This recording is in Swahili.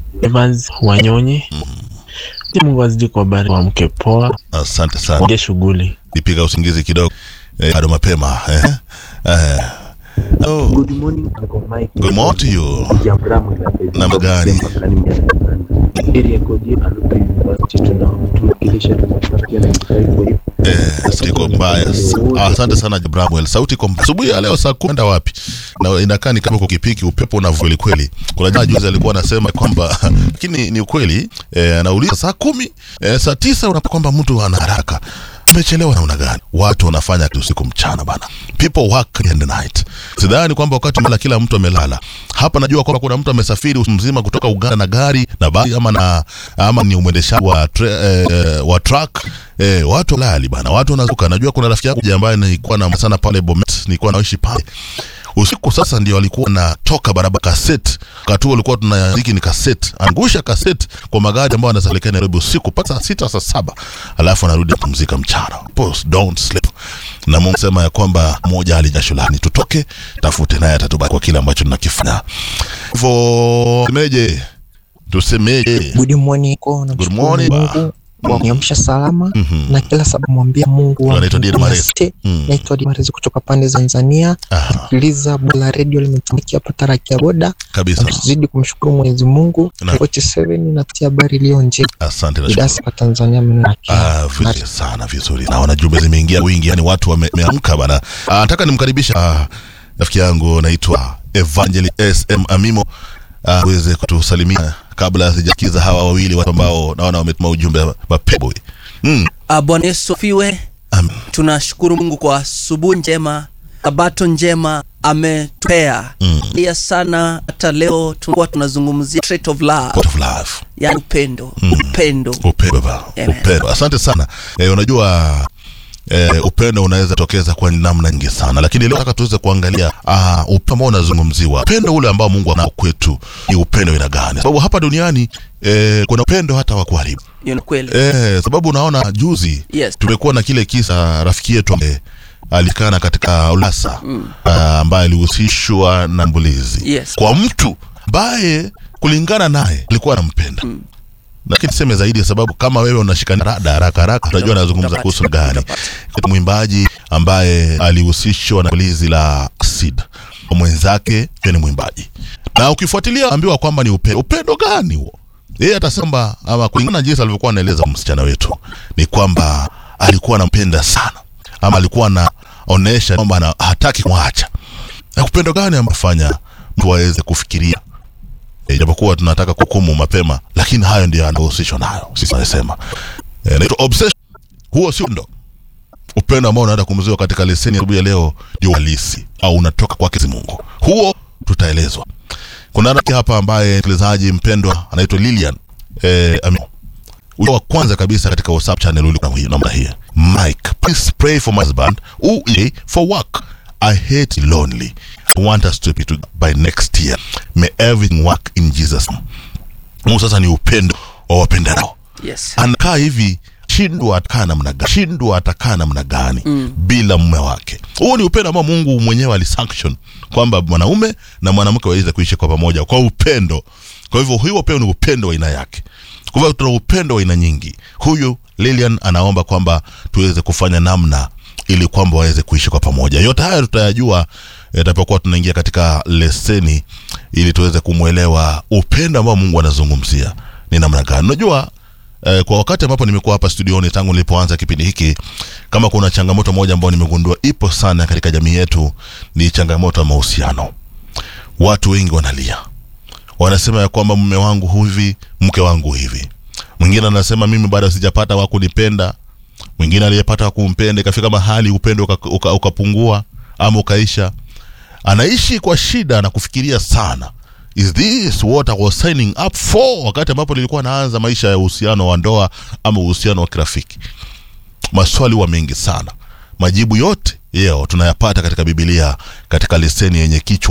Evans Wanyonyi. Mungu azidi kuwabariki, wamke poa, Asante sana. ongee shughuli. Nipiga usingizi kidogo eh, bado mapema eh. Eh. Oh, Good morning, Uncle Mike. good morning to you. Jambramu ila Namna gani? Area code ya Aluta University tuna- tunawakilisha tunapatia 95 kwa hiyo. Eh, sauti iko mbaya. Ah, Asante sana Bramwell. Sauti iko mbaya. Asubuhi ya leo saa kumi kwenda wapi? Na inakaa ni kama uko kipiki upepo unavuma kweli kweli. Kuna jamaa juzi alikuwa anasema kwamba lakini ni ukweli eh, anauliza saa kumi eh, saa tisa unapata kwamba mtu ana haraka. Umechelewa namna gani? Watu wanafanya tu usiku mchana bana. People work in the night. Sidhani kwamba wakati mala kila mtu amelala. Hapa najua kwamba kuna mtu amesafiri usiku mzima kutoka Uganda na gari na basi ama na ama ni mwendeshaji wa tre, eh, wa truck eh, watu lali bana, watu wanazuka. Najua kuna rafiki yangu ambaye nilikuwa na sana pale Bomet, nilikuwa naishi pale usiku sasa ndio alikuwa natoka barabara kaset wakati huo ulikuwa tunaziki ni kaset angusha kaset kwa magari ambayo anaelekea Nairobi usiku mpaka saa sita saa saba alafu anarudi kupumzika mchana Pause, don't sleep na Mungu sema ya kwamba moja alijasho lani tutoke tafute naye atatubaki kwa kile ambacho tunakifanya hivyo semeje tusemeje Good morning ko namshukuru morning, ba. Mungu kwa kuniamsha salama Mhm. na kila sababu mwambia Mungu wa Anaitwa Dina mbinguni Marezi. asante. Mm. Naitwa Dina Marezi kutoka pande za Tanzania. Aha, Sikiliza bora radio limetumikia hapa Taraki ya Boda. kabisa Na tuzidi kumshukuru Mwenyezi Mungu. Na- 47 na tia habari iliyo njema. asante na Idasi kwa Tanzania mnakia. Ah, vizuri sana vizuri. Naona jumbe zimeingia wingi, yani watu wame- wameamka bana. Ah, nataka nimkaribisha ah, rafiki yangu naitwa Evangeli SM Amimo ah, uweze kutusalimia kabla sijakiza hawa wawili watu ambao naona wametuma ujumbe mapebo. Mm, Ah, Bwana Yesu afiwe. amen. Tunashukuru Mungu kwa asubuhi njema, sabato njema ametupea Mm. ia sana. Hata leo tulikuwa tunazungumzia trait of love, Pot of love. yani upendo Mm. upendo. Upendo ba. Amen. Upendo. Asante sana. Eh, unajua eh, upendo unaweza tokeza kwa namna nyingi sana, lakini leo nataka tuweze kuangalia ah, upendo ambao unazungumziwa, upendo ule ambao Mungu anao kwetu ni upendo aina gani? Sababu hapa duniani eh, kuna upendo hata wa kuharibu Hiyo ni kweli. eh, sababu unaona juzi Yes. tumekuwa na kile kisa rafiki yetu ambaye alikana katika ulasa mm. ambaye alihusishwa na mbulizi Yes. kwa mtu ambaye kulingana naye alikuwa anampenda mm. lakini tuseme zaidi sababu kama wewe unashikana rada haraka haraka unajua anazungumza Utapata. kuhusu gani Utapata. Kuna mwimbaji ambaye alihusishwa na shambulizi la acid mwenzake pia ni mwimbaji na ukifuatilia ambiwa kwamba ni upendo upendo gani huo yeye atasema ama kulingana na jinsi alivyokuwa anaeleza msichana wetu ni kwamba alikuwa anampenda sana ama alikuwa anaonesha kwamba ana- hataki kumwacha na upendo gani amefanya mtu aweze kufikiria e, japokuwa tunataka kuhukumu mapema lakini hayo ndio anahusishwa nayo sisi tunasema e, naitwa obsession huo sio ndo upendo ambao unaenda kumziwa katika leseni ya asubuhi ya leo ndio halisi au unatoka kwake Mungu huo tutaelezwa kuna rafiki hapa ambaye msikilizaji mpendwa anaitwa Lilian eh, Amin. Ule wa kwanza kabisa katika WhatsApp channel ulikuwa hii namba hii. Mike, please pray for my husband who is for work. I hate lonely. I want us to be to by next year. May everything work in Jesus. name. Mungu sasa ni upendo wa wapendanao. Yes. Anakaa hivi shindwa atakaa namna gani shindwa atakaa namna gani mm. bila mume wake huo ni upendo ambao mungu mwenyewe alisanction kwamba mwanaume na mwanamke waweze kuishi kwa pamoja kwa upendo kwa hivyo huo pia ni upendo wa aina yake kwa hivyo tuna upendo wa aina nyingi huyu lilian anaomba kwamba tuweze kufanya namna ili kwamba waweze kuishi kwa pamoja yote haya tutayajua yatapokuwa tunaingia katika leseni ili tuweze kumwelewa upendo ambao mungu anazungumzia ni namna gani unajua Eh, kwa wakati ambapo nimekuwa hapa studioni tangu nilipoanza kipindi hiki, kama kuna changamoto moja ambayo nimegundua ipo sana katika jamii yetu, ni changamoto ya mahusiano. Watu wengi wanalia, wanasema ya kwamba mume wangu hivi, mke wangu hivi. Mwingine anasema mimi bado sijapata wa kunipenda. Mwingine aliyepata wa kumpenda, ikafika mahali upendo uka- uka- ukapungua ama ukaisha. Anaishi kwa shida na kufikiria sana is this what I was signing up for wakati ambapo nilikuwa naanza maisha ya uhusiano wa ndoa ama uhusiano wa kirafiki maswali huwa mengi sana majibu yote yeo tunayapata katika bibilia katika leseni yenye kichwa